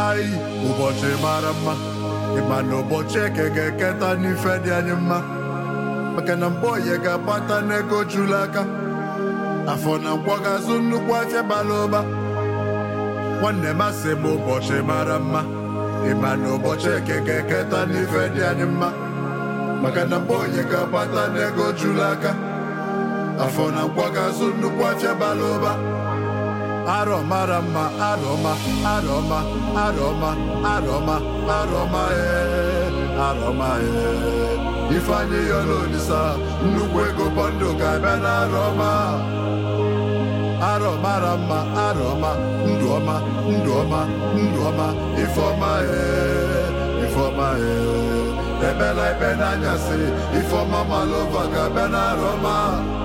ayi ụbọchị mara mma ịma na ụbọchị eke ga-eketa n'ife dị anyị mma maka na mgbe oyi ga-agbata n'ego juru aka afọ na nkwọ ga-azụ nnukwu afịa bara ụba nwanne m asị m ụbọchị mara mma ịma na ụbọchị eke ga-eketa n'ife dị anyị mma maka na mgbe oyi ga-agbata n'ego juru aka afọ na nkwọ ga-azụ nnukwu afịa bara ụba arọ mara mma arọma arọma arọma arọma arọma ee arọma ee ifeanyị yọrọ olisa nnukwu ego bọndụ ga-abịa na arọma arọ mara mma arọma ndụ ọma ndụ ọma ndụ ọma ifeọma ee ifeọma ee ebela ikpe n'anyasị ifeọma malova ga-abịa na arọma